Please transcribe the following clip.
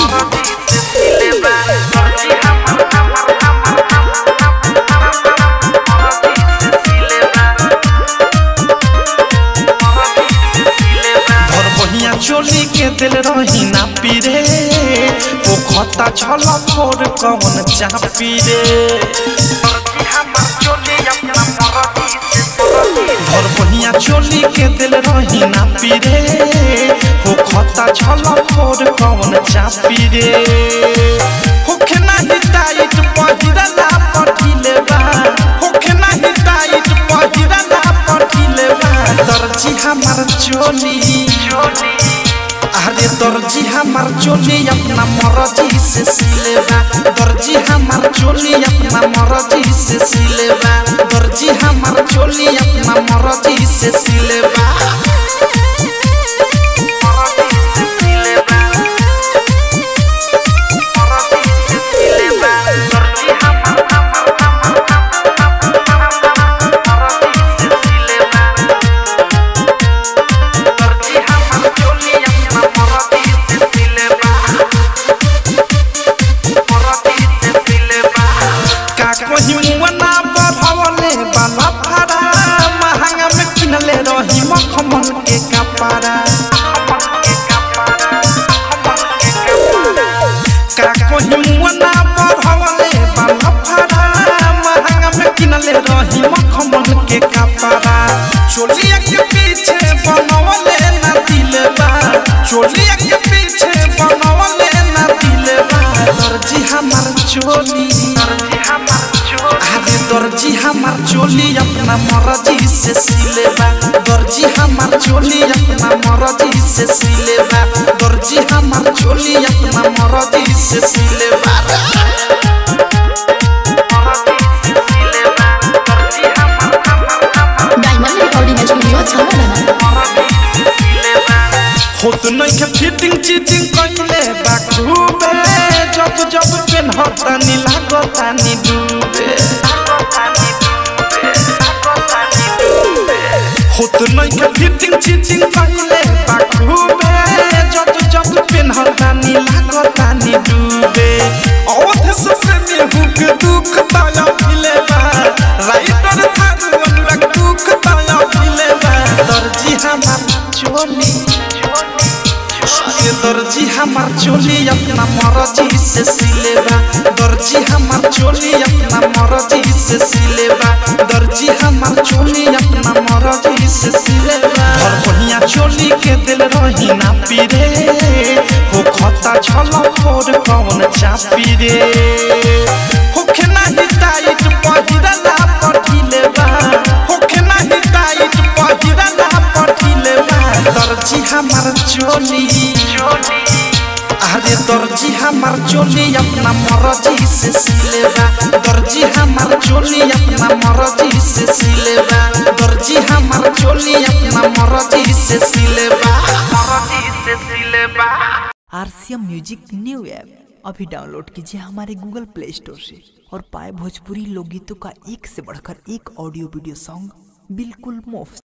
धर बहिया चोली के दिल रही ना पीरे ओ खता छल फोर कौन चापी रे धर बहिया चोली के दिल रही ना पीरे ओ खता छल फोर कौन चापी रे होखे नाही टाइट पहिरला पठिले बा होखे नाही टाइट पहिरला पठिले बा दर्जी हमार चोली अरे दर्जी हमार चोली अपना मर्जी से सिलेबा दर्जी हमार चोली अपना मर्जी से सिलेबा दर्जी हमार चोली अपना मर्जी से सिलेबा का कहीं मुअना बढ़वले बाला फारा महंगा में किनले रही मखमल के कपड़ा का कहीं मुअना बढ़वले बाला फारा महंगा में किनले रही मखमल के कपड़ा चोलिया के पीछे बनवले ना दिलबा चोलिया के पीछे बनवले ना दिलबा दर्जी हमार चोली अरे दर्जी हमार चोली अपना मर्जी से सिलेबा दर्जी हमार चोली अपना मर्जी से सिलेबा दर्जी हमार चोली अपना मर्जी से सिलेबा डायमंड रिकॉर्डिंग स्टूडियो छावला होत नहीं के फिटिंग चीटिंग कइले बा खूबे जब जब पेन होता नी लागता नी डूबे होत नहीं के फिटिंग चीटिंग कइले बा खूबे जब जब पेन होता नी लागता नी डूबे औध से में हुक दुख ताया मिले बा राइटर थारू अनुराग दुख ताया मिले बा दर्जी हमार चोली ये दर्जी हमार चोली अपना मर्जी से सिलेबा दर्जी हमार चोली अपना मर्जी से सिलेबा दर्जी हमार चोली अपना मर्जी से सिलेबा और बढ़िया चोली के दिल रही ना पीरे हो खता छल फोर कौन चापी रे होखे नाही टाइट पहिरला पठिले बा होखे नाही टाइट पहिरला पठिले बा दर्जी हमार चोली अरे दर्जी हमार चोली अपना मर्जी से सिलेबा दर्जी हमार चोली अपना मर्जी से सिलेबा दर्जी हमार चोली अपना मर्जी से सिलेबा मर्जी से सिलेबा आरसीएम म्यूजिक न्यू ऐप अभी डाउनलोड कीजिए हमारे गूगल प्ले स्टोर से और पाए भोजपुरी लोकगीतों का एक से बढ़कर एक ऑडियो वीडियो सॉन्ग बिल्कुल मुफ्त